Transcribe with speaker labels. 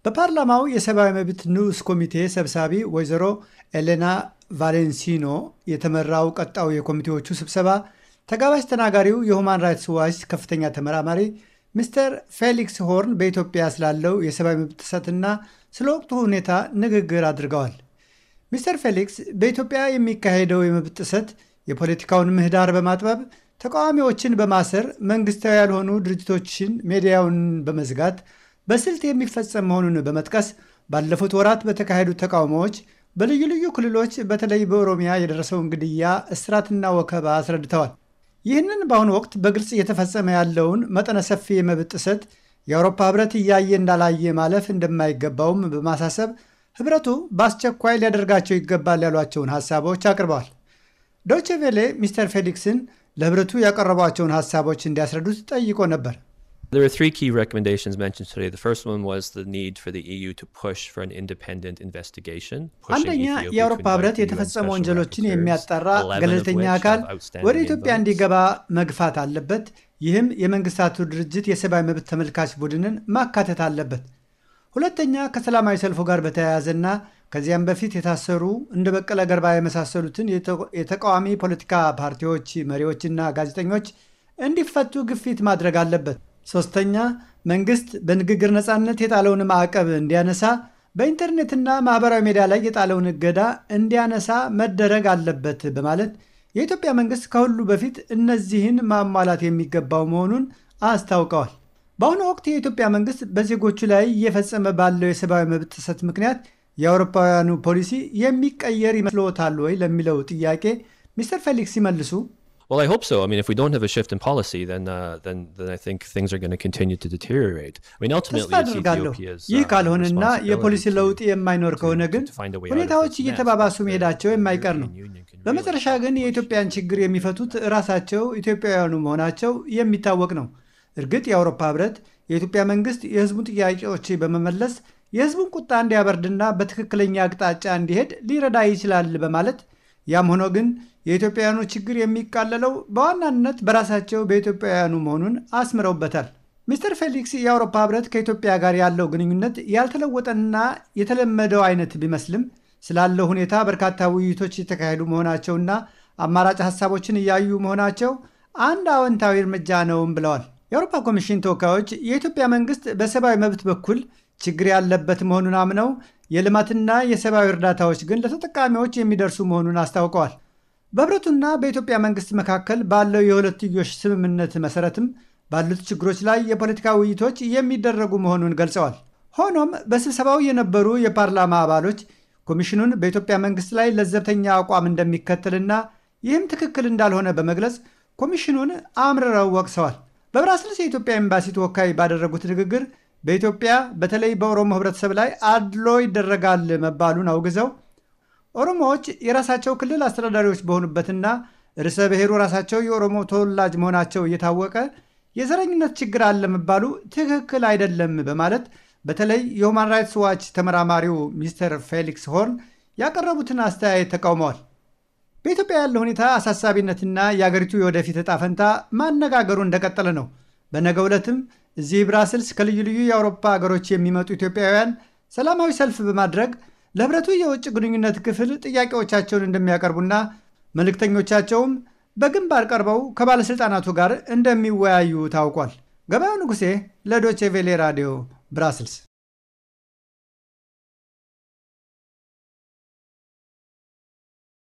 Speaker 1: በፓርላማው የሰብአዊ መብት ንዑስ ኮሚቴ ሰብሳቢ ወይዘሮ ኤሌና ቫሌንሲኖ የተመራው ቀጣው የኮሚቴዎቹ ስብሰባ ተጋባዥ ተናጋሪው የሁማን ራይትስ ዋች ከፍተኛ ተመራማሪ ሚስተር ፌሊክስ ሆርን በኢትዮጵያ ስላለው የሰብአዊ መብት ጥሰትና ስለ ወቅቱ ሁኔታ ንግግር አድርገዋል። ሚስተር ፌሊክስ በኢትዮጵያ የሚካሄደው የመብት ጥሰት የፖለቲካውን ምህዳር በማጥበብ ተቃዋሚዎችን በማሰር መንግስታዊ ያልሆኑ ድርጅቶችን ሚዲያውን በመዝጋት በስልት የሚፈጸም መሆኑን በመጥቀስ ባለፉት ወራት በተካሄዱ ተቃውሞዎች በልዩ ልዩ ክልሎች በተለይ በኦሮሚያ የደረሰውን ግድያ፣ እስራትና ወከባ አስረድተዋል። ይህንን በአሁኑ ወቅት በግልጽ እየተፈጸመ ያለውን መጠነ ሰፊ የመብት ጥሰት የአውሮፓ ህብረት እያየ እንዳላየ ማለፍ እንደማይገባውም በማሳሰብ ህብረቱ በአስቸኳይ ሊያደርጋቸው ይገባል ያሏቸውን ሀሳቦች አቅርበዋል። ዶይቼ ቬሌ ሚስተር ፌሊክስን ለህብረቱ ያቀረቧቸውን ሀሳቦች እንዲያስረዱት ጠይቆ ነበር።
Speaker 2: There are three key recommendations mentioned today. The first one was the need for the EU to push for an independent investigation.
Speaker 1: አንደኛ የአውሮፓ ህብረት የተፈጸሙ ወንጀሎችን የሚያጣራ ገለልተኛ አካል ወደ ኢትዮጵያ እንዲገባ መግፋት አለበት። ይህም የመንግስታቱ ድርጅት የሰብአዊ መብት ተመልካች ቡድንን ማካተት አለበት። ሁለተኛ ከሰላማዊ ሰልፉ ጋር በተያያዘና ከዚያም በፊት የታሰሩ እንደ በቀለ ገርባ የመሳሰሉትን የተቃዋሚ ፖለቲካ ፓርቲዎች መሪዎችና ጋዜጠኞች እንዲፈቱ ግፊት ማድረግ አለበት። ሶስተኛ መንግስት በንግግር ነፃነት የጣለውን ማዕቀብ እንዲያነሳ፣ በኢንተርኔትና ማህበራዊ ሚዲያ ላይ የጣለውን እገዳ እንዲያነሳ መደረግ አለበት በማለት የኢትዮጵያ መንግስት ከሁሉ በፊት እነዚህን ማሟላት የሚገባው መሆኑን አስታውቀዋል። በአሁኑ ወቅት የኢትዮጵያ መንግስት በዜጎቹ ላይ እየፈጸመ ባለው የሰብአዊ መብት ጥሰት ምክንያት የአውሮፓውያኑ ፖሊሲ የሚቀየር ይመስልዎታል ወይ ለሚለው ጥያቄ ሚስተር ፌሊክስ ሲመልሱ
Speaker 2: Well, I hope so. I mean, if we don't have a shift in policy, then uh, then then I think things are going to continue to deteriorate. I mean, ultimately,
Speaker 1: ተስፋ አድርጋለሁ። ይህ ካልሆነና የፖሊሲ ለውጥ የማይኖር ከሆነ ግን ሁኔታዎች እየተባባሱ መሄዳቸው የማይቀር ነው። በመጨረሻ ግን የኢትዮጵያን ችግር የሚፈቱት ራሳቸው ኢትዮጵያውያኑ መሆናቸው የሚታወቅ ነው። እርግጥ የአውሮፓ ህብረት የኢትዮጵያ መንግስት የህዝቡን ጥያቄዎች በመመለስ የህዝቡን ቁጣ እንዲያበርድና በትክክለኛ አቅጣጫ እንዲሄድ ሊረዳ ይችላል በማለት ያም ሆኖ ግን የኢትዮጵያውያኑ ችግር የሚቃለለው በዋናነት በራሳቸው በኢትዮጵያውያኑ መሆኑን አስምረውበታል። ሚስተር ፌሊክስ የአውሮፓ ህብረት ከኢትዮጵያ ጋር ያለው ግንኙነት ያልተለወጠና የተለመደው አይነት ቢመስልም ስላለው ሁኔታ በርካታ ውይይቶች የተካሄዱ መሆናቸውና አማራጭ ሀሳቦችን እያዩ መሆናቸው አንድ አዎንታዊ እርምጃ ነውም ብለዋል። የአውሮፓ ኮሚሽን ተወካዮች የኢትዮጵያ መንግስት በሰብአዊ መብት በኩል ችግር ያለበት መሆኑን አምነው የልማትና የሰብአዊ እርዳታዎች ግን ለተጠቃሚዎች የሚደርሱ መሆኑን አስታውቀዋል። በህብረቱና በኢትዮጵያ መንግስት መካከል ባለው የሁለትዮሽ ስምምነት መሰረትም ባሉት ችግሮች ላይ የፖለቲካ ውይይቶች የሚደረጉ መሆኑን ገልጸዋል። ሆኖም በስብሰባው የነበሩ የፓርላማ አባሎች ኮሚሽኑን በኢትዮጵያ መንግስት ላይ ለዘብተኛ አቋም እንደሚከተልና ይህም ትክክል እንዳልሆነ በመግለጽ ኮሚሽኑን አምርረው ወቅሰዋል። በብራስልስ የኢትዮጵያ ኤምባሲ ተወካይ ባደረጉት ንግግር በኢትዮጵያ በተለይ በኦሮሞ ህብረተሰብ ላይ አድሎ ይደረጋል መባሉን አውግዘው ኦሮሞዎች የራሳቸው ክልል አስተዳዳሪዎች በሆኑበትና ርዕሰ ብሔሩ ራሳቸው የኦሮሞ ተወላጅ መሆናቸው እየታወቀ የዘረኝነት ችግር አለ መባሉ ትክክል አይደለም በማለት በተለይ የሁማን ራይትስ ዋች ተመራማሪው ሚስተር ፌሊክስ ሆርን ያቀረቡትን አስተያየት ተቃውመዋል። በኢትዮጵያ ያለው ሁኔታ አሳሳቢነትና የአገሪቱ የወደፊት ዕጣ ፈንታ ማነጋገሩ እንደቀጠለ ነው። በነገ ዕለትም እዚህ ብራስልስ ከልዩ ልዩ የአውሮፓ ሀገሮች የሚመጡ ኢትዮጵያውያን ሰላማዊ ሰልፍ በማድረግ ለህብረቱ የውጭ ግንኙነት ክፍል ጥያቄዎቻቸውን እንደሚያቀርቡና መልእክተኞቻቸውም በግንባር ቀርበው ከባለሥልጣናቱ ጋር እንደሚወያዩ ታውቋል። ገበያው ንጉሴ ለዶቼ ቬሌ ራዲዮ ብራስልስ